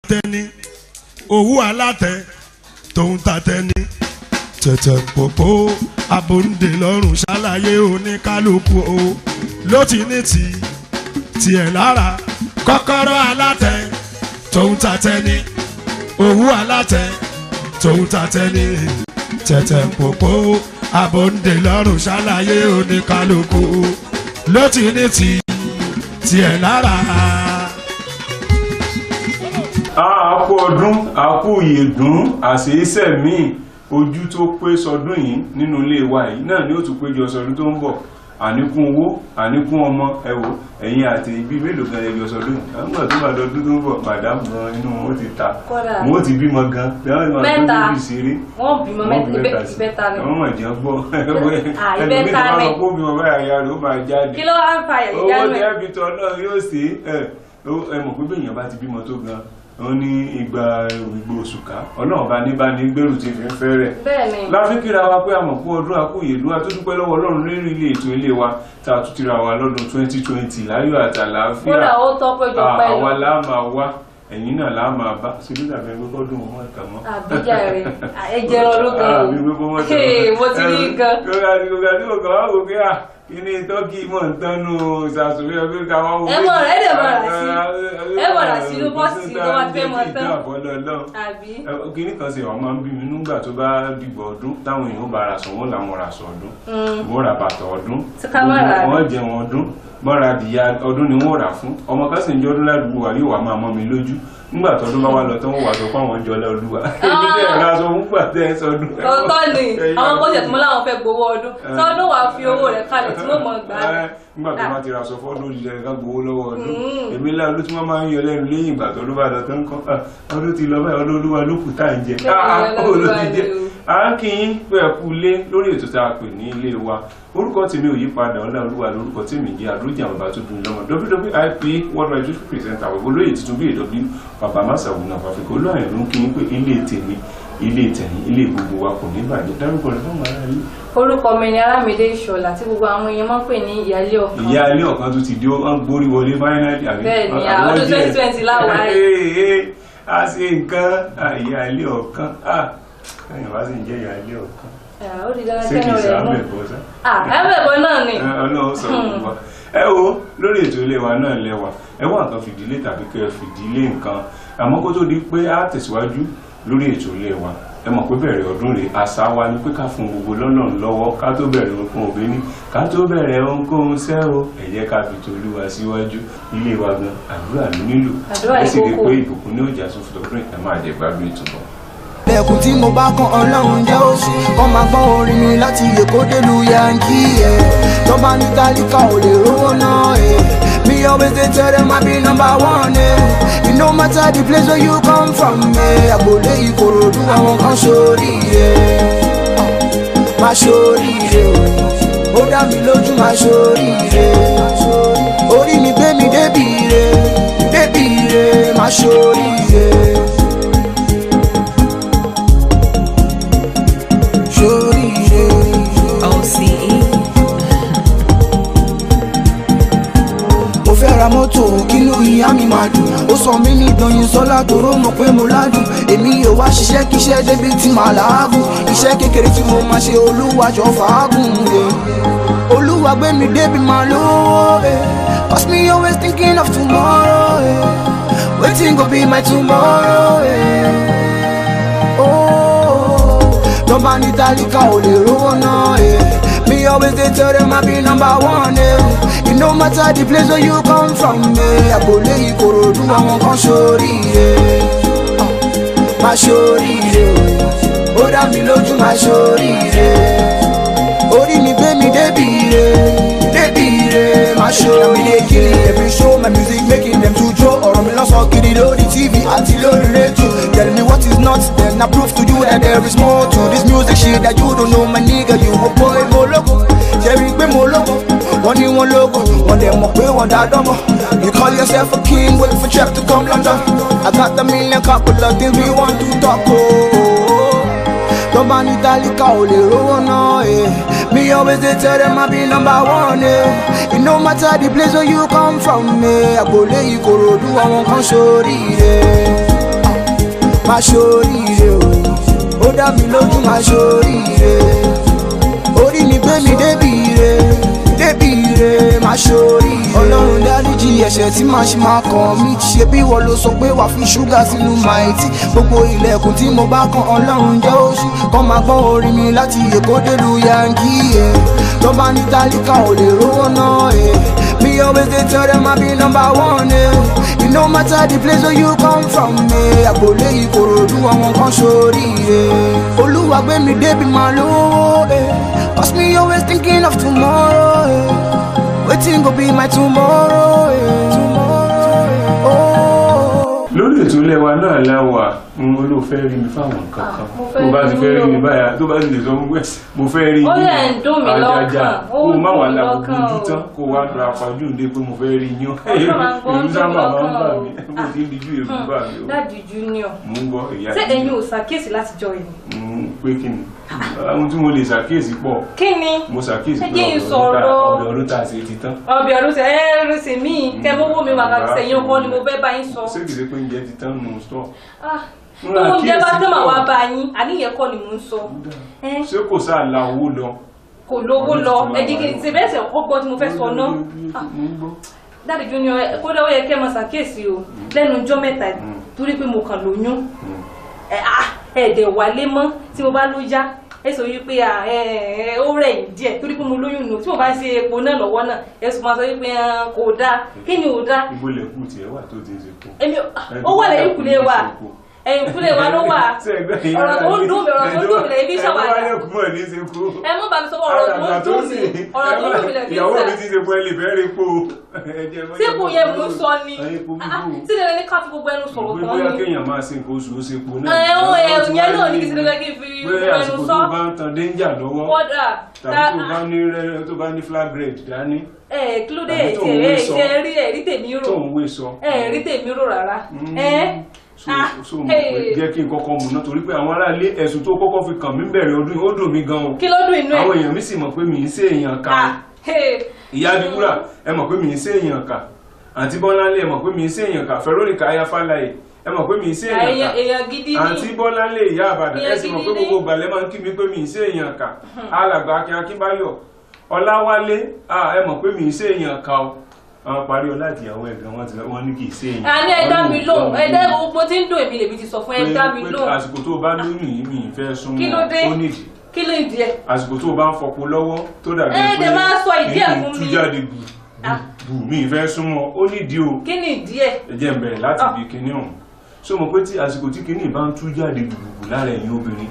tẹni owó alátẹ tòun ta tẹni tẹ̀tẹ̀ pòpò abòǹde lọ́rùn ṣàlàyé oníkálukú o ló ti ní ti tiẹ̀ lára kọ́kọ́rọ́ alátẹ tòun ta tẹni owó alátẹ tòun ta tẹni tẹ̀tẹ̀ pòpò abòǹde lọ́rùn ṣàlàyé oníkálukú ló ti ní ti tiẹ̀ lára. àkú ọdún àkú ìyèdún àṣeéṣẹ́ míì ojú tó pé sọdún yìí nínú ilé wa yìí náà ni ó tún péjọ sọdún tó ń bọ̀ àníkún owó àníkún ọmọ ẹwò ẹ̀yin àti ibi mélòó gan ẹjọ sọdún yìí àwọn ìgbà tó bá dọdún tó ń bọ̀ màdámù gan inú wọn ti ta Kódà. wọn ti bímọ gan Mẹ́ta. ìṣeré wọ́n bímọ wọ́n bí mẹ́ta sí. ìbẹ́ta ni. àwọn mọ̀jẹ̀ gbọ́ Ah, ẹlòmíì tó ìbẹ́ta bá ni. lọ kó bímọ báyà ya rẹ̀ ó máa jáde kí ló wá ń fa ẹ̀yìn owó jánu ní ẹ̀. ẹbìtọ̀ náà yóò sí ẹ ó- ẹ mọ̀ pé bẹ́ẹ̀ yẹn bá ti bímọ tó gan wọn ní ìgbà ìgbò òṣùká ọlọ́run bá ní bá ní gbèrú ti fi ń fẹ́ rẹ̀ bẹ́ẹ̀ ni láfi kíra wa pé àmọ̀ fún ọdún àkóyèdú àtúndúpẹ́ lọ́wọ́ ọlọ́run lérí ilé ètò ilé wa tá a tún ti ra wa lọ́dún 2020 láyọ̀ àtàlàáfíà kódà ó tọ́ péjọ Ah, pẹ́ àwa lọ. láà máa wá ẹ̀yin náà láà máa bá síbí tàbí ẹgbẹ́ kọ́dún mọ́ ẹ̀ka mọ́ àbíjà rẹ̀ ẹ̀jẹ̀ rán ló gan àbí gbogbo mọ́tò Hey, mo ti rí nǹkan. gbogbo àti gbogbo àti gbogbo àwọn òkè à kí ni tọ́kì mọ̀ ń tánú ìsàsùnwé ọgbẹ́ ká wọ́n wọ́n. Ẹ mọ̀ rẹ̀, ẹ dẹ̀ mọ̀ rà sí. Ẹ mọ̀ rà sí inú bọ́ọ̀sì tó wá fẹ́ mọ̀ tán. àbí kíní kan ṣe wàá máa ń bí mi nígbà tó bá dìgbò ọdún táwọn èèyàn bá ra sọ wọn làwọn ra sọ ọdún wọn ra bàtà ọdún Tí ká má rà á. wọn jẹun ọdún wọn ra adìyẹ ọdún ni wọn rà fún ọmọ kan sì ń jẹ ọdún ládùúgbò wa yóò wá máa mọ mi lójú nígbà tọdún bá wà lọ tán wọn wà sọ fún àwọn jọlá olúwa èmi tẹ ẹ ra sọ fún gbà tẹ ẹ sọdún. tọ́tọ́ ni Ẹ̀yin àwọn náà- kọ́sẹ̀ tí mo láwọn fẹ́ gbowó ọdún tọ́dún wàá fi owó rẹ̀ kalẹ̀ tí mo mọ̀ gbà á. Ẹ, nígbà tó bá ti ra sọ fọ́dún ilẹ̀ ká gbowó lọ́wọ́ ọdún èmi lá ọdún tí wọ́n máa ń yọ lẹ́nu lẹ́yìn ìgbà tó ló bá lọ tán kọ́ ah, ọdún ti lọ báyìí ọdún olúwa ló kù tá à ń jẹ Bẹ́ẹ̀ ni, Ah, ah, ọlọ́run ó ló wá ti ní jẹ o. à ń kí yín pé ẹ kú lé lórí ètò tá a pè ní ilé wa orúkọ tèmi ò yí padà ọlá olúwa lórúkọ tèmi jẹ àdójà bàbá tó dùn lọmọ wwip world wide youth presenter àwọn olóyè tuntun bíi èdè bàbá masawu náà fàfikà olóyè ló ń kí yín pé ilé tèmi ilé tẹ̀yìn ilé gbogbo wa kò ní bàjẹ́ dárúkọ rẹ fún màá yìí orúkọ mi ni alámídé ìṣọ̀lá tí gbogbo àwọn èèyàn máa ń pè ní ìyálé ọ̀kan ìyá ilé ọ̀kan tó ti di ó ń gbórí wọlé fáínàlì àbí Bẹ́ẹ̀ ni, àwọn ọdún díẹ̀. 2020 láwàá yìí. Ee, ee, a ṣe nǹkan ah, ìyá ilé ọ̀kan ah, ẹ̀yìn wá sì ń jẹ́ ìyá ilé ọ̀kan Ah, ó di dandan ṣé kìí kẹ́nu ṣe rẹ̀ mú àmẹ́bọ̀ sá Ah, ẹ̀mẹ̀bọ̀ náà ni Ẹ, ọlọ́run sọ fún wa ẹ wo lórí ètò ilé wa náà lẹ́wà ẹ wá nǹkan fìdílé tàbí kẹ́ ẹ fìdílé nǹkan àmọ́ kó tó di pé a tẹ̀síwájú lórí ètò ilé wa ẹ mọ̀ pé bẹ̀rẹ̀ ọdún rẹ̀ àṣà wa ni pé ká fún gbogbo lọ́lọ́run lọ́wọ́ ká tó bẹ̀rẹ̀ ohunkóhun òbí ní ká tó bẹ̀rẹ̀ ohunkóhun sẹ́ o ẹ jẹ́ ká fi tolúwa síwájú ilé wa gan àdúrà ló nílò Àdúrà ẹ ni sì rí i kókó. pé ìbùkún ní òjà tó fi tọdún ẹ máa jẹ gbádùn ìtùbọ̀. lẹ́kùn tí mo bá kan ọlọ́run jẹ́ òsì kọ́ máa gbọ́ orin mi láti èkó délu yankí ẹ̀ tọ́ba ní tálíkà ò lè rówó náà ẹ̀ me always dey tell them I be number one ẹ̀ it no matter the place where you come from ẹ̀ àgbòlé ìkòròdú àwọn kan sórí ẹ̀ má sórí ẹ̀ o ó dá mi lójú má sórí ẹ̀ orí mi gbé mi débi rẹ̀ débi rẹ̀ má sórí ẹ̀. sórí ẹ̀. OCE. mo fẹ́ ra mọ́tò kínú ìyá mi máa dùn ó sọ mí ní ìdọ̀yìn sọ́lá tóró mọ̀ pé mo ládùn èmi yóò wá ṣiṣẹ́ kíṣẹ́ débi tí màá làágùn iṣẹ́ kékeré tí mo máa ṣe olúwa jọ fàágùn ẹ̀ olúwa gbé mi débi máa lówó ẹ̀ cause me always thinking of tomorrow ẹ̀ wetin go be my tomorrow ẹ̀ oh tọ́ba ní tálíkà ò lè rówó náà ẹ̀ me always dey tell them I be number one ẹ̀. It no matter the place where you come from ẹ̀ àgbòlé ìkòròdú àwọn kan sórí ẹ̀ má sórí ẹ̀ ó dá mi lójú má sórí ẹ̀ orí mi gbé mi débi rẹ̀ débi rẹ̀ má sórí mi dey kill it every show my music making them to jó ọ̀rọ̀ mi lọ́sọ̀ kiri lórí tv àti lórí rédíò tell me what is not then I prove to you that there is more to this music shit that you don't know my nigga you a boy mo lógo ṣẹ́rí pé mo lógo wọ́n ní wọ́n lógo wọ́n dẹ̀ mọ̀ pé wọ́n dá dánmọ́ you call yourself a king wait for trap to come London I got a million couple of things we want to talk oh tọ́ba ní tálíkà ò lè rówó náà ẹ̀ me always dey tell them I be number one ẹ̀ it no matter the place where you come from ẹ̀ àgbòlé ìkòròdú àwọn kan sórí ẹ̀ máa ṣoríire o ó dá mi lójú máa ṣoríire orí mi gbé mi débi ire débi ire máa ṣoríire ọlọ́run dáríjì ẹ̀ṣẹ̀ tí màá ṣe máa kàn mí ṣe bí wọ́n ló sọ pé wàá fi ṣúgà sínú máìtì gbogbo ilẹ̀kùn tí mo bá kan ọlọ́run jẹ́ òṣì kọ́ máa gbọ́ orin mi láti èkó délùú yankí ẹ̀ tó bá ní tálíkà ò lè rówó náà ẹ̀ me always dey tell them I be number one ẹ̀ it no matter the place where you come from ẹ̀ àgbòlé ìkòròdú àwọn kan sórí ẹ̀ olúwa gbé mi débi máa lówó ẹ̀ cause me always thinking of tomorrow ẹ̀ wetin go be my tomorrow ẹ̀ tomorrow ẹ̀ oh. lórí ètò ilé wa náà láwà ń ló fẹ́ rí mi fáwọn nǹkan kan mo fẹ́ tó bá ti rí fẹ́ rí yín mi o. báyà tó bá ti lè sọ fún pé mo fẹ́ rí Ó yín lẹ̀ ń dùn mí Àjàjà, lọ́kàn, ó kó o ń má dùn wà mí lábùkù lọ́kàn ojú o. tán kó o wá ra pàjù ní pé mo fẹ́ rí yín Ọ̀sán máa ń gbọ́ èyí ojú sábà máa ń lọ́kàn bà o. mí mo ti ń dijú èébú bà mí o dáàdi junior mo ń gbọ́ ìyá ṣé mi. ẹ̀yin ò ṣàkíyèsí látijọ́ yìí Mm, pé kí ni ohun tí mo lè ṣàkíyèsí pọ̀ kí ni mo ṣàkíyèsí Ẹ pé jẹ́ n ọbẹ̀ ọdún tá- sọ̀rọ̀. ọbẹ̀ ọdún tá a ṣe ti tán ọbẹ̀ ọdún ṣe ẹ́ ẹrú sí mi kẹ́ mọ́wọ́ mi wà láti sẹ́yìn ọkọ ni mo fẹ́ bá yín sọ ṣé kìí ṣe pé oúnjẹ ti tán nù sọ Ah, Mo tó ra oúnjẹ bá àkíyèsí tẹ́ mà pọ̀. wá bá yín àníyàn kọ́ ni mò ń sọ Ẹ́, ṣé kò sáà la owó lọ kò lówó Ọdún lọ tuntun ẹ jẹ́ kí n ṣe bẹ́ẹ̀ sẹ̀ kọ́ gbọ́ tí mo fẹ́ sọ náà Ah, mo ń gbọ́ dáàdi junior ẹ- kódà ó yẹ kẹ́ ẹ máa ṣàkíyèsí o lẹ́nu ọjọ́ mẹ́ta yìí, Mm. torí pé mo kàn lóyún Mm. ẹ ah, ẹ̀ẹ́dẹ̀ wálé mọ́ tí mo bá ló yá ẹ sọ wípé à, ẹ, ẹ, ó rẹ̀ yín díẹ̀ torí pé mo lóyún nù tí mo bá ń ṣe epo náà lọ́wọ́ náà ẹ sọ máa sọ wípé ah, kò dáa kí ni ò dáa ibo lè kú tiẹ̀ wà tó ti ń ṣe kú. èmi ó wà lẹ́yìn kùlé wa ẹ̀yìn kùlé wa ló wà ọ̀rọ̀ tó ń dùn mí ọ̀rọ̀ tó ń dùn mí lẹ́yìn bí ẹ̀dọ́ ṣàwádà wáyé kú mọ̀ ní ṣe kú. ẹ mú bàbá sọ ọ̀rọ̀ tó ń dùn mí ọ̀rọ̀ tó ń dùn mí lẹ́yìn bí ìyàwó mi ṣàwádà ti ṣe kú ẹ lè fẹ́ rí po. tí kò yẹ mú sọ ni Ayé kò Ah, bíbú. tí lè ní ká fi gbogbo ẹnu sọ̀rọ̀ Pé tán bóyá ni kéèyàn máa ṣe nǹkan oṣù ó ṣe po náà. ẹ ó ẹ Ọlọ́run ti ìyẹn wá náà ní ní kí sí lè kí n fi pé gbogbo ẹnu àsìkò sọ tó bá ń tan danger lọ́wọ́ kódà tàbí tó bá ní rẹ- tó bá ní flag red dání ẹ kí ló dé Tàbí ẹ tó tí ń ẹ wé ẹ sọ. tí ẹ rí ẹ rí tèmi rò tó ń wé sọ. ẹ rí tèmi rò rárá Mm. ẹ so Ah, so mo pé jẹ́ kí n kọ́kọ́ mú náà torí pé àwọn aráalé ẹ̀sùn tó kọ́kọ́ fi kàn mí bẹ̀rẹ̀ ọdún yìí ó dùn mí gan o kí ló dùn inú ẹ àwọn èèyàn mi sì mọ̀ pé mi ń ṣe èèyàn kà Ah, hey. ìyá adúgbúrà ẹ mọ̀ pé mi ń ṣe èèyàn kà àǹtí bọ́láńlé ẹ mọ̀ pé mi ń ṣe èèyàn kà Veronica ayáfáláyé ẹ mọ̀ pé mi ń ṣe èèyàn èèyàn kà èèyàn gidi ni àǹtí bọ́láńlé ìyá àbàdàn ẹ Èèyàn sì mọ̀ pé gidi ni. gbogbo ìgbàlẹ̀ máa ń kí mi pé mi ń ṣe èèyàn kà alàgbà akin akínbáyọ̀ ọláwálé ah, ẹ mọ̀ pé mi ń ṣe èèyàn kà o àwọn parí ọlá ìyàwó ẹ̀gbọ́n wọn ti wọn ní kì í ṣe èèyàn àní ẹ dá mi lóhùn ẹ dá Ọlọ́run gbogbo tí ń dùn èmi lèmi ti sọ fún ẹ dá mi pé lóhùn àsìkò tó o bá lóyún yìí mi ì fẹ́ súnmọ́ Kí ló dé? ó nídìí kí ló ń di ẹ àsìkò tó o bá ń fọpo lọ́wọ́ tó dàbí Ẹ dẹ̀ máa sọ ìdí ẹ̀ fún tú mi. jáde bù Ah. bù mi ì fẹ́ súnmọ́ ó nídìí o kí ni ìdí ẹ ẹ jẹ́ n bẹ̀rẹ̀ láti Ah. ibi kinní ọ̀hún so mọ̀ pé tí àsìkò tí kinní bá ń tú jáde gbùgbùgbù lára ẹ̀yin obìnrin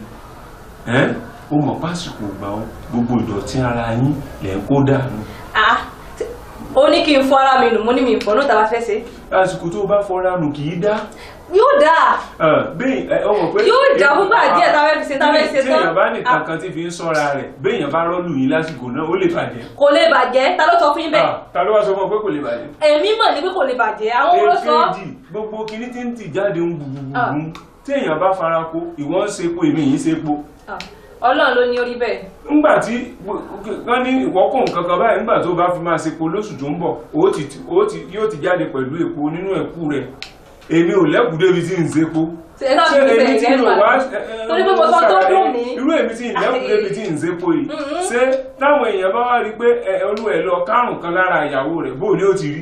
ẹ́ ó mọ̀ pásìkò gbà ó gbogbo ìdọ̀tí ara yín lẹ̀ ń kó dànù Ah, tí- ó ní kí n fọ ara mi nù mo ní mi ìfọ náà tàbá fẹ́ ṣe àsìkò tó o bá fọra nù kì í dá yóò dáa bẹ́ẹ̀ ẹ ọmọ pé Yóò dá fúngbà díẹ̀ tá a fẹ́ fi ṣe, tá a fẹ́ ṣe tí tán. èèyàn bá ní Ah. kankan tí fi ń sọ́ra rẹ̀ béèyàn bá rọ́ọ̀lù yín lásìkò náà ó lè bàjẹ́ kò lè bàjẹ́ ta ló sọ fún yín bẹ́ẹ̀ Ah, ta ló wá sọ fún ọ pé kò lè bàjẹ́ èmi mọ̀ ní pé kò lè bàjẹ́ àwọn wo ló sọ èkejì gbogbo kinní tí ń tì jáde ń Ah. gbùgbùgbùgbù tí èèyàn bá fara ko ìwọ ń sepo èmi yìí sepo Ah, ọlọ́run ló ní orí bẹ́ẹ̀ ńgbà tí wọ́n ní ìwọ́kùn nǹkan kan báyìí ńgbà tó bá fi máa sepo lóṣù tó ń bọ̀ ó ti ó ti yóò ti jáde pẹ̀lú epo nínú ẹ̀kú rẹ̀ èmi ò lẹ́kùú débi tí ń sepo ṣe é náà fi èmi bẹ̀rẹ̀ tí gẹ́gẹ́ mi ò bá wá torí pé mo sọ tó dùn mí irú èmi tí ìlẹ́kùú débi tí ń sepo yìí Mhm. ṣé táwọn èèyàn bá wá rí i pé ẹ, olú ẹ̀ lọ kárùn kan lára ìyàwó rẹ̀ bóò ni ó ti rí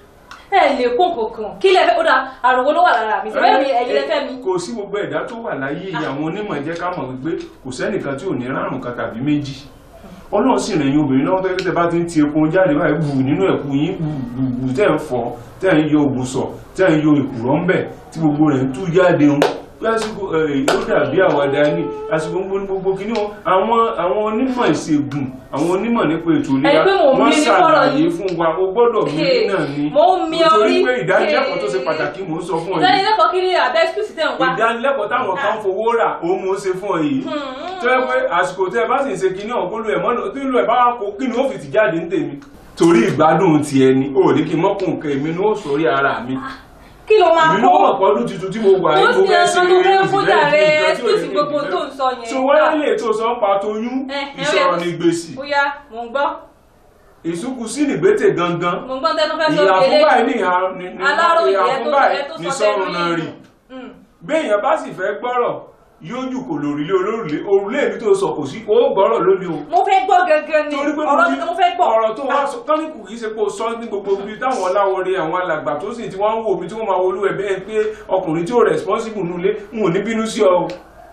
ẹ lè kó kankan kí lẹ fẹ́ ó dà àrùn wo ló wà lára mi ṣùgbọ́n mi ẹ̀yin lẹ fẹ́ mi kò sí gbogbo ẹ̀dá tó wà láyé yìí àwọn onímọ̀ jẹ́ ká mọ̀ wípé kò sẹ́nìkan tí ò ní rárùn kan tàbí méjì ọlọ́run sì rẹ̀yìn obìnrin lọ́wọ́ tẹ́lẹ̀ tẹ́ bá ti ń ti epo jáde báyìí bù nínú ẹ̀kú yín bù bù bù tẹ́ ń fọ́ tẹ́ ń yọ ògùsọ̀ tẹ́ ń yọ èkùrọ́ ń bẹ̀ tí gbogbo rẹ̀ ń tú jáde ń lásìkò ẹ̀ ó dàbí àwàdà ní àsìkò gbogbo gbogbo kìíní wọn àwọn àwọn onímọ̀ ìṣègùn àwọn onímọ̀ nípa ètò ìlera Ẹ pé mò ń wọ́n bí ní fọ́rọ̀ ṣàlàyé yìí. fún wa o gbọ́dọ̀ mí Hey, náà ni mò ń mi nítorí orí. pé ìdánilẹ́kọ̀ọ́ tó ṣe Hey. pàtàkì mò ń sọ fún ọ yìí ìdánilẹ́kọ̀ọ́ kí ni àbẹ́ excuse tẹ̀ ń wá ìdánilẹ́kọ̀ọ́ táwọn kan fowó rà òun mò ń ṣe fún ọ yìí tó yẹ pé àsìkò tẹ́ ẹ bá sì ń ṣe kinní ọ̀hún kólú ẹ̀ mọ́nà tí ìlú ẹ̀ bá wà kó kí ni ó fi ti jáde ní tèmi torí ìgbádùn ti ẹni ó ní kí n mọ́kùn nǹkan èmi ní ó sórí ara mi kí ló máa èmi ní ó kó mọ̀ pọ́dún tuntun tí mo wà Ó yìí mo sì fẹ́ ẹ̀ ṣe sọ tó fẹ́ mo sì fún fẹ́ jàre, kí nǹkan tí ò excuse ní kí n gbogbo fẹ́. tó ń sọ yẹn. so wáyé lè tó sọ ń pa toyún Ẹ, ẹ, ìsọ̀rọ̀ ó yá. ní gbèsè ó yá mò ń gbọ́ ìsúnkù sí nìgbésẹ̀ gangan mò ń gbọ́ tẹnu fẹ́ sọ ìyá fún eléyìí. báyìí ní ìhà ní- ní- Aláròyé ìhà ẹ fún tó- ẹ báyìí tó ní sọ sọ́run tẹnu náà yìí. rì Mm. béèyàn bá sì fẹ́ gbọ́rọ̀ yóò jù kò lórílé olórùlé òrùlé mi tó sọ kò sí ó gbọ́rọ̀ lónìí o mo fẹ́ gbọ́ gangan ni torí pé ọ̀rọ̀ mi mo fẹ́ gbọ́ ọ̀rọ̀ tó wá sọ tọ́níkù kìí ṣe pé o sọ ní gbogbo ibi táwọn ọláwọre àwọn alàgbà tó sì tí wọ́n ń wò mí tí wọ́n máa wolú ẹ̀ bẹ́ẹ̀ pé ọkùnrin tí ó responsible nulẹ̀ ń ò ní bínú sí ọ o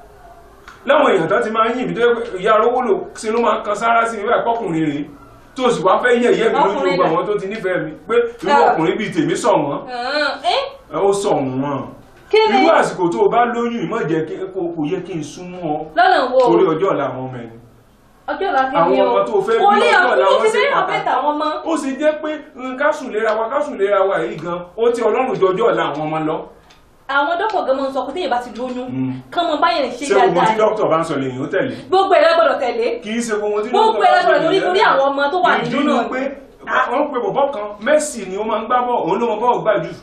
láwọn èèyàn tó ti máa ń yìn mí tó yẹ pé ìyá arówó lò ṣe ló máa kan sára sí mi báyìí pọ́kùnrin rèé tó sì wá fẹ́ yẹ̀ yẹ́ mi lójú Ọkùnrin gbogbo náà. àwọn tó ti nífẹ̀ẹ́ mi pé irú Ah. ọkùnrin bíi tèmi sọ̀ wọ́n ẹ́ ẹ ó sọ̀ wọ́n kí ni irú àsìkò tó o bá lóyún ìmọ̀ jẹ́ kí kò kò yẹ kí n súnmọ́ ọ lọ́nà wo torí ọjọ́ ọ̀la àwọn ọmọ ẹni ọjọ́ ọ̀la kí àwọn ni o ọmọ tó fẹ́ kò bí ní ọjọ́ ọ̀la ọ̀pọ̀ wọn ti ṣe fẹ́ pàtàkì. ọ̀pẹ́ tàwọn mọ́ ó sì jẹ́ pé nǹkan sùn léra wa ká sùn léra wa yìí gan ó ti ọlọ́run jọjọ́ ọ̀la àwọn ọmọ lọ. àwọn dọ́pọ̀ gan mọ́ ń sọ pé téèyàn bá ti lóyún Mm. kán mọ báyẹn ṣe ṣé gbogbo tí dáadáa dókítà bá ń sọ lèyìn ó tẹ̀lé gbogbo ẹ̀rọ gbọ́dọ̀ tẹ̀lé kì í ṣe gbogbo tí gbogbo dókítà ẹ̀rọ bá ń sọ gbọ́dọ̀ torí torí lèyìn àwọn ọmọ tó wà nínú ìdí ni náà pé wọ́n pe bọ̀bọ̀ kan Messi ni ó máa ń gbá bọ̀ òun ló mọ bọ́ọ̀ gbà jù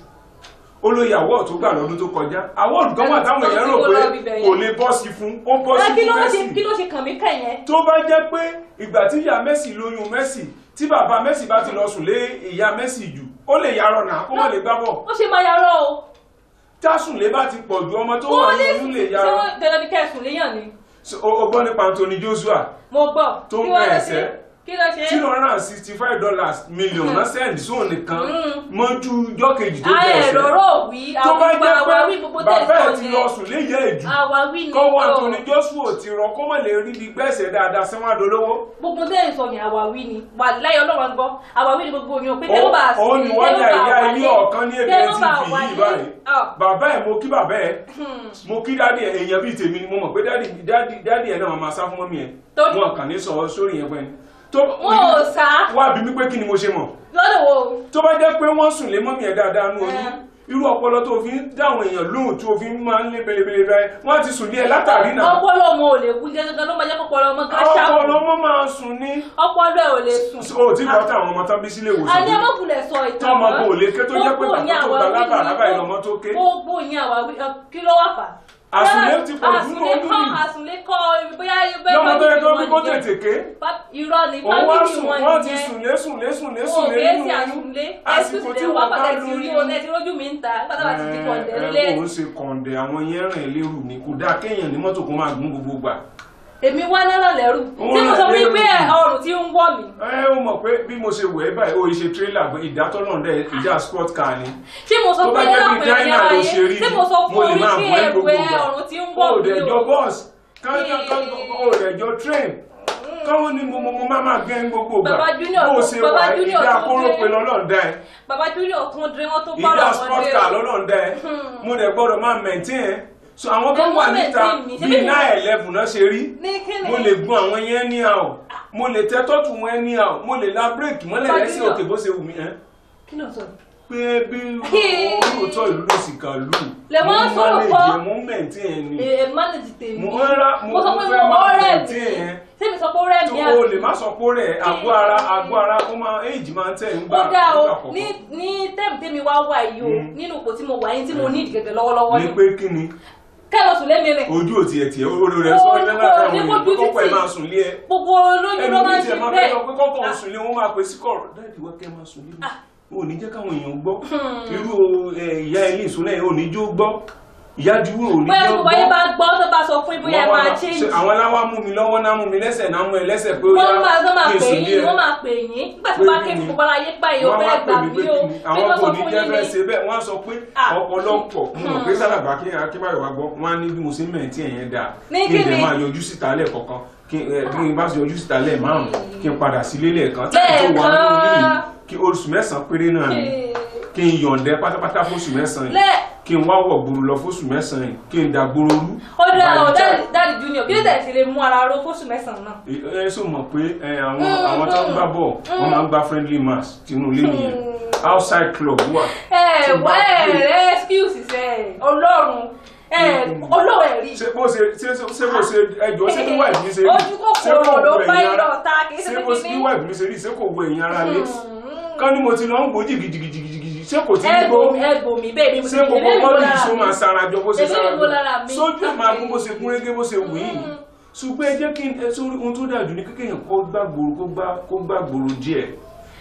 ó lóye awọ́ọ̀ tó gbà lọ́dún tó kọjá awọ́ọ̀ kan wà táwọn èèyàn rò pé kò lè bọ́ sí fún ó bọ́ sí Ẹ, kí ló fún wá ṣe Messi kí ló ṣe kàn mí kàn yẹn tó bá jẹ́ pé ìgbà tí ìyá Messi lóyún Messi tí bàbá Messi bá ti lọ sùn lé ìyá Messi jù ó lè yarọ nà kó má lè gbá bọ̀ ó ṣe máa yarọ o tásùnlé bá ti pọ̀ ju ọmọ tó mo wà ní nínú lè ṣé yarọ wọ́n dandan ní kẹsùn léyàn ni So, o o gbọ́ nípa Anthony Joshua mo gbọ́ Tó ń kí wọ́n lọ bẹ̀ ṣe ẹ̀sẹ̀. kí ló ṣe two hundred and sixty five dollars million náà sẹ́ẹ̀dì sóun nìkan Mm. mọ́jú ọjọ́ kejì tó ayé bẹ̀rẹ̀ ẹ̀rọ wí tó bá àwọn jẹ́ àwáwí pé gbogbo bàbá ẹ̀ tẹ̀sán ti yẹn lọ sùn léyè ẹ̀jù àwáwí ni kọ́wọ́ o. Anthony Joshua ti rọ kó mọ̀ lè rí bí gbẹ̀sẹ̀ dáadáa sẹ́wọ̀n àdólówó gbogbo tẹ́ ẹ̀ sọ yẹn àwáwí ni wà láyé ọlọ́run gbọ́ àwáwí ni gbogbo yẹn pé tẹ́ ló bá a òun ni wọ́n yà ìyá ilé ọ̀kan ní èdè tv yìí báyìí bàbá ẹ̀ mo kí bàbá ẹ̀ mo kí dádì ẹ̀ èèyàn bíi tèmi ni mo mọ̀ pé dádì dádì dádì ẹ̀ náà máa sá fún mọ́mí ẹ̀ Tó- wọn kàn ní sọ sórí yẹn pẹ́ ni tó wọn ò sá wá bí mi pé kí ni mo ṣe mọ̀ lọ́dọ̀ wo tó bá jẹ́ pé wọ́n sùn lé mọ́mí ẹ̀ dáadáa nú oyún Ẹ. irú ọpọlọ tó fi ń dáwọn èèyàn lóhùn tó fi ń máa ń lé belebele rẹ wọ́n ti sùn lé ẹ látàrí náà ọpọlọ ọmọ ò lè kú gẹ́gẹ́ ló máa jẹ́ ọpọlọ ọmọ gan ṣáàpù ọpọlọ wọn máa sùn ní ọpọlọ ẹ̀ ò lè sùn. o tí gbọ́ táwọn ọmọ tán bí sílé ìwòsàn adé ọmọkùnrin sọ ìtàn tọ́mọ kò lè ké tó jẹ́ pé Gbogbo yín bàbá tó àwáwí gba lábà ni- lábà ìlọmọ tó ké gbogbo yín àwáwí ọ, kí ló wà fà. Àsùnlé ti pọ̀ jù nínú àsùnlé oyún kọ́ yìí. àsùnlé kọ́ bóyá bẹ́ẹ̀ lọ́mọ tó yẹ family tó bí wọn kó nìyẹn. tètè ké Fa- irọ́ ni òun wá fámìlì sùn wọn wọ́n ti nìyẹn. sùn lé sùn lé sùn lé sùn Òun lé kèé nínú sí oyún àsùnlé àsìkò tí wọ́n wọ́n bá pàtàkì ti rí o lóyún lẹ́tí lójú mi ń ta pátápá ti di kọ̀ǹdẹ̀ nílé. ẹ òun ṣe kọ̀ǹdẹ̀ àwọn yẹn rìn lérù ni kò dáa kéèyàn ní mọ́tò kó máa gún gbogbo gbà èmi wá náà lẹ́rù Òun tí mo sọ náà fún yín lẹ́rù pé ni. ọrùn tí ń wọ̀ mí ẹ ó mọ̀ pé bí mo ṣe wẹ̀ ẹ́ báyìí ó ṣe tírélà ìdátọ́ náà dẹ̀ ìjà sport car ni tí mo sọ tó bá fún jẹ́ yín bí lápẹ̀ China ẹ̀yà ló ṣe ayé rí tí mo sọ mo fún lè yín máa pé bọ́ ẹ́ gbogbo ẹ̀wẹ̀ gbà ọrùn tí ń ó wọ̀ mí dẹ̀ jọ o. bọ́ọ̀sì kankan ó dẹ̀ jọ train káwọn ní mo mo mo máa máa gẹ́ gbogbo gbà Baba Junior bó o tó- ṣe Baba wà Junior ìdá tó kóró dé. pé lọ́lọ́ọ̀dá ẹ̀ bàbá júlíọ̀ kún dé wọ́n tó ìdá bọ́rọ̀ sport wọn car dé o. lọ́lọ́ọ̀dá ẹ̀ mo dẹ̀ gbọ́dọ̀ máa maintain ẹ̀ so àwọn kan Ẹ wà mọ́ níta maintain mi, ṣé bíi bí mo- nine eleven náà ṣe rí ní kíni mo lè gun àwọn yẹn ní àwọ̀ mo lè tẹ́ tọ́tù wọn ní àwọ̀ mo lè la bírèkì mọ́lẹ̀ Baba lẹ́sẹ̀ Junior. òkè bó ṣe wù mí ẹ́ kí ló sọ pé bí olóòótọ́ ìlú lè sì kà lù Lè wọ́n mo sọ̀rọ̀ manage kọ́. ẹ̀, mo maintain ẹ̀ ni ẹ manage tèmi mo ń ra mo mo sọ pé fẹ́ mo máa ọ̀rẹ́ mi maintain ẹ̀ sẹ́mi sọ pé ọ̀rẹ́ mi tó o lè má sọ pé rẹ̀ àgọ́ ara àgọ́ ara ó máa éèjì máa ń tẹ̀ ń gbà ó dá o nígbà kọ̀ọ̀kan. ní ní tẹ́ẹ̀mù tẹ́mi wá wà yìí o Mm. nínú ipò tí mo wà yín tí mo ní ìdìgẹ̀gẹ̀ lọ́wọ́lọ́wọ́ ní ni pé kí ni kẹ́lọ́ sùn lémi rìn ojú ò tiẹ̀ tiẹ̀ orí rẹ̀ Ó- sọ ó- ẹ́ lára àwọn ní èèyàn kójú pé kọ́kọ́ ẹ̀ títì. máa sùn lé ẹ gbogbo olóyún ẹnu ló bí máa ń tiẹ̀ ṣe máa fẹ́ bẹ́ẹ̀ sọ pé kọ́kọ́ ò sùn lé wọn máa pè sí kọ̀rọ̀ dáàdì wọ́n kẹ́ máa sùn lé mi ò ní jẹ́ káwọn èèyàn gbọ́ irú ẹ, ìyá ilé ìsúná ẹ̀ ò ní jó gbọ́ ìyá juwé ò ní bóyá jó gbogbo ayé gbọ́ bá gbọ́ tó bá sọ fún yín bóyá ẹ Wọ́n wá máa máa- change ṣe àwọn aláwa mú mi lọ́wọ́ náà mú mi lẹ́sẹ̀ náà mú ẹ lẹ́sẹ̀ pé ó wọ́n máa yá wọ́n máa kí n pè sùn lé yín ẹ wọ́n máa pè yín nígbà tí Pé wọ́n bá kí ké ni? fún gbogbo ayé gbà yín ó wọ́n fẹ́ wá gbà pè mí pé mí o kí ni bí àwọn wọ́n kò sọ ní fún jẹ́ yín fẹ́ ni ṣe bẹ́ẹ̀ wọ́n á sọ pé Ah. ọ̀pọ̀lọpọ̀ mo mọ̀ pé sálàgbà kí akínbáyọ̀ wá gbọ́ wọ́n á ní bí mo ṣe ń mẹ̀ntì ẹ̀yẹn dáa Ní kí n kí lè ni? máa yọjú síta lẹ́ẹ̀kọ̀kan kí ẹ, kí n bá ṣe yọjú síta lẹ́ẹ̀ márùn-ún kí n padà sílé lẹ́ẹ̀kan tí kò tó wà nínú ilé yìí Lẹ́ẹ̀kan. kí oṣù mẹ́sàn-án péré náà ni kí n yọ̀ǹdẹ pátápátá fóṣù mẹ́sàn-án yìí lẹ́ẹ̀ kí n wá wọ̀ gbòòrò lọ fóṣù mẹ́sàn-án yìí kí n da gbòòrò rú. ó dá ọ By the time- dáàdì junior kí ló tẹ̀ sí lè mú ara ró fóṣù mẹ́sàn-án náà. ẹ ẹ sọ mọ̀ pé ẹ, àwọn àwọn tó ń gbá bọ̀ wọ́n máa ń gbá friendly match tinú ilé nìyẹn outside club wà. ẹ Tí n bá wá ẹ play- rẹ excuse ẹ ọlọ́run ẹ ọlọ́run ẹ rí. ṣé bó ṣe ṣé ṣé bó ṣe ẹjọ́ ṣé bí wife mi ṣe rí Ojú kòkòrò ṣé kò ló wo bá ẹ̀yin yín ara lọ́ta, kì í ṣe ṣé bó ṣe kíní. bí wife mi ṣe rí ṣé kò wo ẹ̀yin ara lé kán ní mo ti lọ ń gbó jìgìjìgìjìgì ṣé kò ti ẹ ń gbó gbò mí ẹ gbò mí bẹ́ẹ̀ mi ṣé gbogbo èmi bọ́ọ̀lù lára yìí ṣó mi. máa sarajọ bó ṣe Èmi sarajọ wo lára mi? sójú ẹ̀ máa gún bó ṣe gún régé bó ṣe wù yìí ṣùgbọ́n ẹ jẹ́ kí n ẹ sórí ohun tó dájú ní kékeré kó gbá gbòòrò kó gbá kó gbá gbòòrò díẹ̀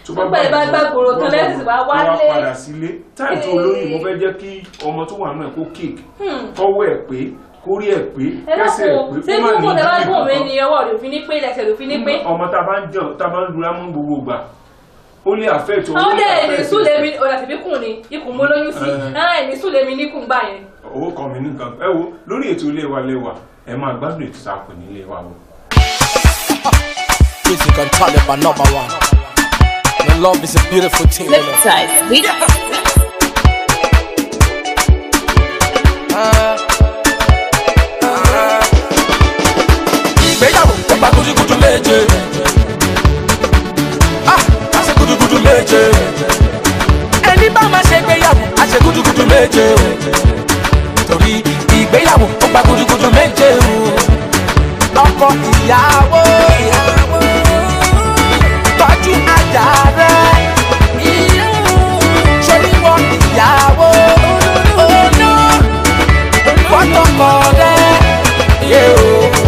tó Tó pẹ́ bá gbá gbòòrò tán lẹ́sìn wá wálé. wá padà sílé táì tó olóyìn mo fẹ́ jẹ́ kí ọmọ tó wà náà kó kéèkì kọ́wọ́ ẹ̀ pé kórí ẹ̀ pé ẹ kẹ́sẹ̀ ẹ̀ dákun pé ṣé kó má ní kókó tẹ bá ìdílé gùn mí kankan ni ọwọ́ rẹ̀ òfin ní pé ẹsẹ̀ rẹ̀ òfin ní pé. ọmọ tá a bá ń jẹun tá a bá ń dura mú gbogbo gbà ó lè àfẹ́ tó àwọn dẹ̀ ní súlẹ̀ mi ọ̀dà tìbí kùn ni ikùn mo lóyún sí Eh. ẹ̀ ní súlẹ̀ mi níkùn gbà yẹn. owó kan mi nìkan ẹ wo lórí ètò ilé wa lẹ́wà ẹ máa gbádùn ètò ìsàpè ní ilé wa o. Music and talent are number one. And love is a beautiful thing. you know. Flipside. We ìgbéyàwó ó gba gudugudu méje ah a ṣe gudugudu méje ẹni bá máa ṣe ìgbéyàwó a ṣe gudugudu méje o torí ìgbéyàwó ó gba gudugudu méje o ọkọ ìyàwó tọ́jú ajá rẹ ṣoríwọ ìyàwó ọ̀nà fọ́tọ̀kọ rẹ yé o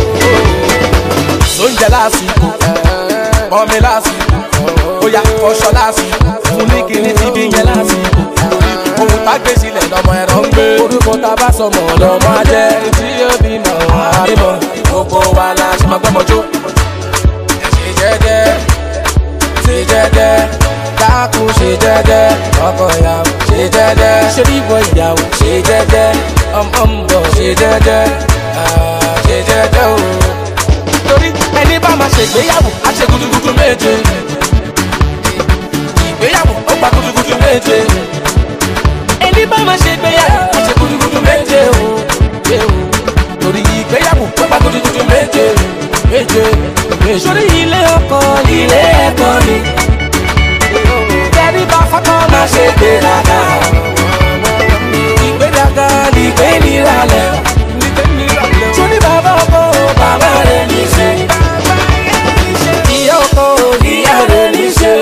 sóúnjẹ lásìkò mọ́mi lásìkò bóyá ọṣọ lásìkò fún ní kíní tí bí yẹn lásìkò ohun tá gbé sílẹ̀ lọ́mọ ẹ̀rọ ń gbé orúkọ tá a bá sọmọ lọ́mọ ajẹ́ tí yóò bí mọ̀ àbímọ gbogbo wa la ṣe máa gbọ́mọjó ẹ ṣe jẹ́jẹ́ ṣe jẹ́jẹ́ dákun ṣe jẹ́jẹ́ ọkọ ìyàwó ṣe jẹ́jẹ́ ṣe bíbọ ìyàwó ṣe jẹ́jẹ́ ọmọ ń bọ̀ ṣe jẹ́jẹ́ ah, ṣe jẹ́jẹ́ o torí ẹni bá máa ṣègbéyàwó á ṣe gudugudu méje ìgbéyàwó ó gba gudugudu méje ẹni bá máa ṣègbéyàwó á ṣe gudugudu méje o ṣe o torí ìgbéyàwó ó gba gudugudu méje méje méje. sórí ilé ọkọ ilé ẹ̀kọ́ ni kẹ́rí bá fọ́tọ́ máa ṣe gbéraga ìgbéraga ni ìgbé níralẹ̀ sórí bàbá ọkọ bàbá rẹ̀ ní ṣe ìyá ọkọ ìyá rẹ̀ ní ṣe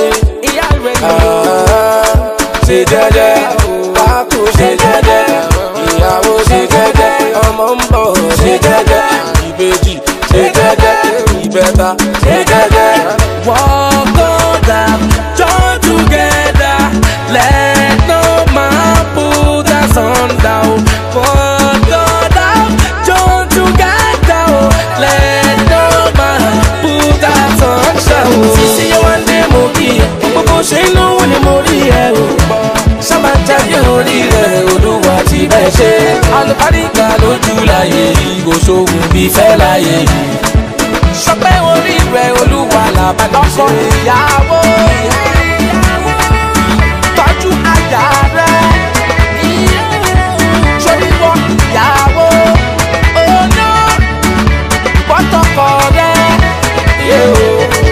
ṣe jẹ́jẹ́ kákò ṣe jẹ́jẹ́ ìyàwó ṣe jẹ́jẹ́ ọmọ ń bọ̀ ṣe jẹ́jẹ́ ìbejì ṣe jẹ́jẹ́ ìbẹ́ta ṣe jẹ́jẹ́. Walk on down, join together, let no man put us on down. Walk on down, join together, let no man put us on down. Sísí yẹn wá dé mo kí ẹ, gbogbo ṣe inú wo ni mo rí ẹ o. Sábà jáde orí rẹ̀ olúwa ti bẹ̀ ṣe. Alùpàdìgbà lójú láyé yìí, kò sóhun bí fẹ́ láyé yìí sọpẹ́ orí rẹ̀ olúwa làbàdọ́kọ ìyàwó tọ́jú ajá rẹ̀ sóríwọ́ ìyàwó ọ̀nà pọ́tọ́kọ rẹ̀ yé o.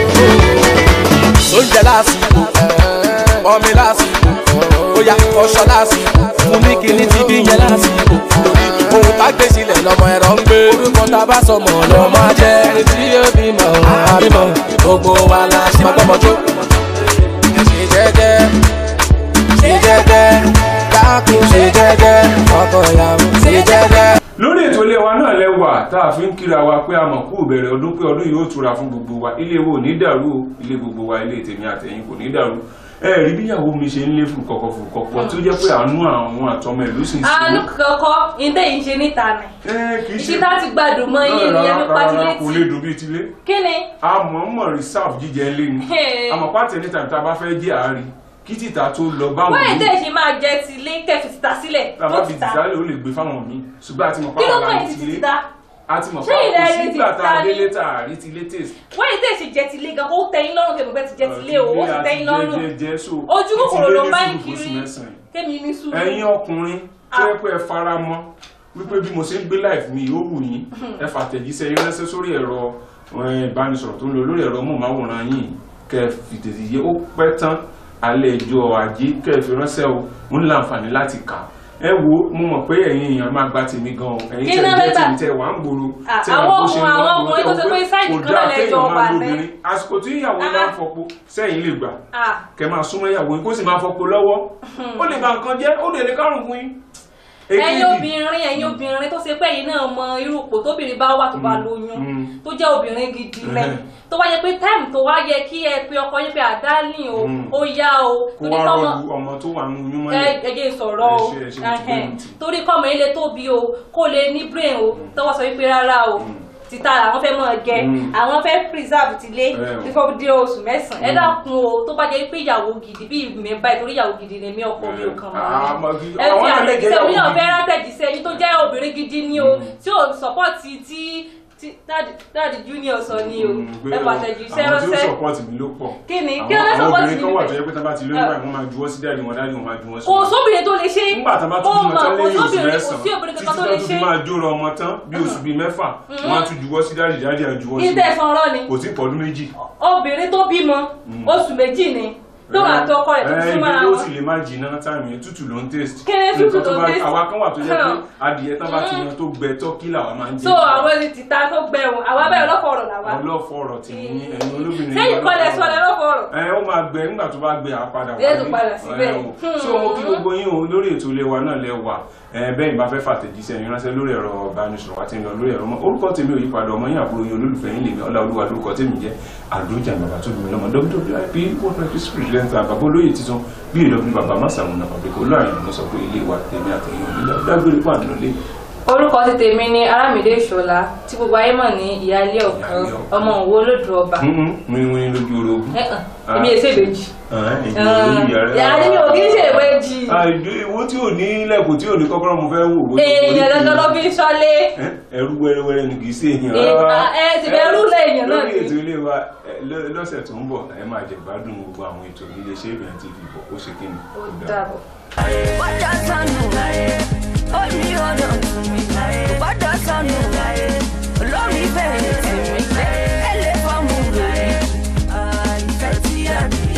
sóúnjẹ lásìkò mọ́mi lásìkò bóyá ọṣọ lásìkò fún ní kíní tí bí yẹn lásìkò ohun tá gbé sílẹ̀ lọ́mọ ẹ̀rọ ń gbé orúkọ tá a bá sọmọ lọ́mọ jẹ́ tí yóò bímọ àbímọ gbogbo wa la ṣe máa gbọ́mọjó ẹ ṣe jẹ́jẹ́ ṣe jẹ́jẹ́ dákun ṣe jẹ́jẹ́ ọkọ ìyàwó ṣe jẹ́jẹ́. lórí ètò ilé wa náà lẹ́wà tá a fi ń kíra wa pé a mọ̀ kú ìbẹ̀rẹ̀ ọdún pé ọdún yìí ó tura fún gbogbo wa ilé wo ò ní dàrú o ilé gbogbo wa ilé tèmi àtẹ̀yìn kò ní dàrú ẹ rí bíyàwó mi ṣe ń lé fún kọkọ fún kọkọ tó jẹ́ pé àánú àwọn àtọmọ ìlú sì ń àánú ṣe kọkọ ìdẹ yìí ń ṣe níta nì é kì í ṣe ìṣítà ti gbádùn mọ iye Rárá, ìyẹn nípa ti rárá, kò lè létí dùn bíi tilé kí ni a mọ̀ mọ̀ reserve jíjẹ lé ni Hey. àmọ́ pàtẹ́ níta tá a bá fẹ́ jẹ́ àárín kí títà tó lọ báwọn wọ́n míì èdè ṣe máa jẹ ti ilé kẹfì títà sílẹ̀ tàbá tó fi títà tìtálẹ̀ ó lè gbé fáwọn míì ṣùgbọ́n àti mọ̀ kí ló pàwọn kàn àrí yín ti tilé títà àti mọ̀ Ṣé ilẹ̀ pàwọn rí ti sígbà tá a títà ni? délé tá a rí tilé taste wọ́n èdè ṣe jẹ ti ilé gan kó tẹ́yìn lọ́rùn kẹfì pẹ́ ti jẹ ti ilé o ó sì tẹ́yìn lọ́rùn ojú kòkòrò ló bá ń kiri kémi ní sùúrù ẹ̀yin ọkùnrin tó yẹ pé ẹ fara mọ́ wípé bí mo ṣe ń gbé life mi ó wù yín ẹ fàtẹ̀jíṣẹ́ yín ránṣẹ́ sórí ẹ̀rọ eh, ìbánisọ̀rọ̀ tó ń lò lórí ẹ̀rọ móhùnmáwòrán yìí kẹ́ ẹ fi tètè yé ó pẹ́ tán alẹ́ ẹjọ́ ajé kẹ́ ẹ fi ránṣẹ́ o mo ní láǹfààní láti kà ẹ wo mo mọ̀ pé ẹ̀yin èèyàn máa gba tèmi gan o ẹ̀yin Kí tẹ̀ náà jẹ́ lẹ́gbà? tèmi tẹ̀ wà ń gbòòrò Ah, tẹ̀ àwọn mọ̀ bó ṣe ń ọkùnrin- lọ àwọn gbòòrò, ọkùnrin tó tẹ̀ ṣe mọ̀ pé sáìdì kò kan dáa náà lẹ́jọ́ kéèyàn wà máa ní. lóbìnrin àsìkò tí ìyàwó Ah. náà ń fọpo sẹ́yìn lè gbà Ah, kẹ máa súnmọ́ ìyàwó yín kó sì máa fọpo lọ́wọ́ ó lè ba nǹkan jẹ́ ó lè lè kárùn fún yín ẹ̀yin Èkejì. obìnrin ẹ̀yin obìnrin tó ṣe pé ẹ̀yin náà mọ irú ipò tóbìnrin bá wà tó bá lóyún mm. tó jẹ́ obìnrin gidi rẹ̀ Ẹhẹ́. tó wá yẹ pé táìmù tó wá yẹ kí ẹ pe ọkọ yín pé àdálìn o Mm. ó yá o kó torí wá kọ́mọ rọ́ọ̀lù ọmọ tó wà nínú oyún ẹ mọ́lẹ̀ ẹ jẹ́ sọ̀rọ̀ o Ẹ ṣe- ẹ ṣe mo ti ẹhẹ́n. gbóhùn tì. torí kọ́mọ yín lè tóbi o kó lè ní brain o tọwọ́ sọ wípé rárá o títa àwọn fẹ́ mọ̀ gẹ Mm. àwọn fẹ́ preserve tilé Ẹ o. bífọ́ dé oṣù mẹ́sàn-án ẹ dákun o tó bá jẹ́ pé ìyàwó gidi bí mi báyìí torí ìyàwó gidi ni mi ọkọ mi ò kàn Ah, mọ́ mọ̀ mi kí- ẹ àwọn fi náà lè jẹ́ àtẹ̀jíṣẹ́ ìyàwó mi náà gidi. fẹ́ rátẹ̀jíṣẹ́ yín tó jẹ́ obìnrin gidi ni o tí ò sọ́pọ́ọ̀tì tí tí dáàdì dáàdì junior sọ ni o ẹ pàtẹ́jíṣẹ́ àwọn tí ó ránṣẹ́ support mi ló pọ̀ kí ni Àwọn- kí ló lè àwọn support obìnrin kan wà tó mi yẹ pé tá bá ti lóyún báyìí wọ́n máa juwọ́ sí dáàdì wọn dáàdì wọn máa juwọ́ sí kò wọn. sóbìnrin tó lè ṣe nígbà tá a bá ó tún bímọ mọ̀ tán kò lẹ́yìn oṣù sóbìnrin kò sí mẹ́sàn-án obìnrin títí kankan tó tó lè tún ṣe fi máa jóra ọmọ tán bí oṣù bíi mẹ́fà wọ́n á tún juwọ́ sí dáàdì dáàdì á juwọ́ sí ní wọn. tẹ̀sán ọ̀rọ̀ ni kò sí pọ̀dún méjì. obìnrin tó bímọ oṣù méjì ni tó wà tó ọkọ rẹ̀ tó ẹ tún mára ibi ó wọn sì lè má jìnnà táìmù yẹn tútù ló ń tèst. Kí ni tútù Nǹkan tó tó ń bá- taste? àwa kan wà tó jẹ́ pé Hàn. adìyẹ tán bá ti yan tó gbẹ tọ́kì làwa máa ń jẹ. so àwọn ẹni tìta tó gbẹrun àwa bẹ́ẹ̀ lọ́fọ̀ ọ̀rọ̀ làwa ọlọ́fọ̀ ọ̀rọ̀ tì ní ẹ̀yin olóbìnrin. sẹ́yìn kọlẹ̀ sọ lẹ́ lọ́fọ̀ ọ̀rọ̀ ẹ ó máa gbẹ nígbà tó bá gbẹ àpadà Yóò tún padà síbẹ̀. Ẹ o. so mo kí gbogbo yín o lórí ètò ilé wa náà lẹ wà ẹ bẹ́ẹ̀ ni bá fẹ́ fàtẹ̀jíṣẹ́ yín ránṣẹ́ lórí ẹ̀rọ ìbánisọ̀rọ̀ wa ti ń lọ lórí ẹ̀rọ mọ́ orúkọ tèmi ò yípadà ọmọ yín àbúrò yín olólùfẹ́ yín lèmi ọlá olúwa lórúkọ tèmi jẹ́ àdójà bàbá tó bímọ lọ́mọ wwip world life spirit lẹ́ńtà bàbá olóyè titun bí ìlọ́bí bàbá másàmúnà pàbíkó láàrin ìlú sọ pé ilé wa tèmi àtẹ̀yìn òní dágbére fún àdúrólé orúkọ ti tèmi ni arámìdé ìṣọlá tí gbogbo ayé mọ̀ ní ìyáálé ọ̀kan Ìyáálé ọ̀kan. ọmọ òwò olódù ọba wíwín lójú orogún. Ẹ̀hàn, èmi èsè ìbejì ìyá ìyá mi ò kí ń ṣe ìbejì àìdó ìwọ tí ò ní ilẹ̀kùn tí ò ní kọ́kọ́rọ́ mo fẹ́ wò. wò- èèyàn dandan ló fi ń ṣọ́lé Ẹ, ẹrú wẹ́rẹ́wẹ́rẹ́ ni kì í ṣe èèyàn. Ẹ, rárá. ẹ, ti bẹ ẹrú lẹ́yìn náà lórí ni. ètò ilé wa ẹ, lọ- lọ́sẹ̀ tó ń bọ̀ ẹ máa jẹ gbádùn gbogbo àwọn ètò ilé iṣẹ́ ìbẹ̀rẹ̀ TV bọ̀ ó ṣe kí ni. ó dàbọ̀. Bọ́dà sọnù ó ní ọ̀nà tún mi. Bọ́dà sọnù olórí bẹ̀rẹ̀ tì mí. Ẹlẹ́ fọ́ọ̀mù rẹ̀ ìfẹ́ tí a ní.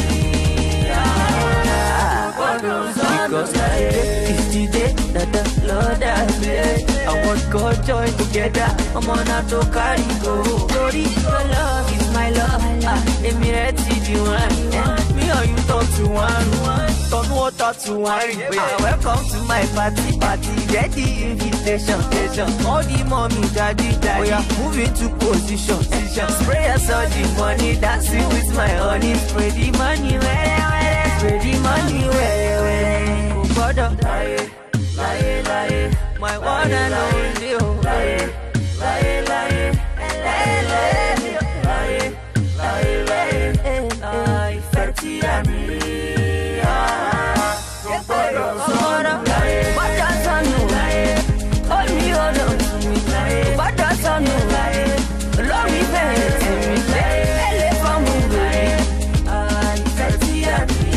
Bọ́dà sọnù. Because today is the day that the Lord has made. I want God join together. I'm on a to carry go. Glory, your love is my love. Ah, èmi rẹ̀ ti di one. Me or you talk to one. Turn water to wine. Ah, welcome to my party. Party, get the invitation. invitation. All the mommy, daddy, daddy. Oh, yeah. Move into position. position. Spray us all the money. Dancing with my honey. Spray the money, where, where. Spray the money, where, where. Oh, brother. Láyé, láyé, láyé. My one and only. Oh, láyé, láyé, láyé. Láyé, láyé, láyé. Láyé, láyé. Ah, ìfẹ́ tí a ní. Ah, kò gbọ́dọ̀ sọnù. Gbọ́dọ̀ sọnù. Ó ní ọ̀nà tún mi. Gbọ́dọ̀ sọnù. Lórí bẹ̀rẹ̀ tì mí. Ẹlẹ́ fọ́ọ̀mù rẹ̀. Ah, ìfẹ́ tí a ní.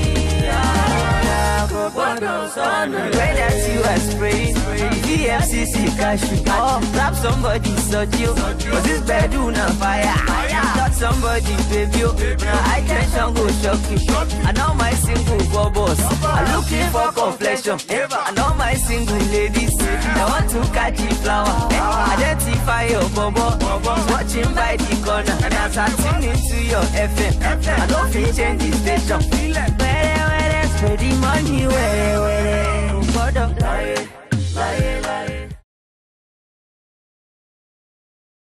Ah, kò gbọ́dọ̀ sọnù. Pray that you are spraying. VFCC cash you oh, Grab somebody, such you. Cause this bedroom on fire. Touch somebody, baby. oh. Now I tension go shock you. I know my single bubbles. I'm looking for complexion. I know my single ladies. I want to catch the flower. Identify your bubble. Watching by the corner. And as I tune into your FM, I don't feel change the station. Where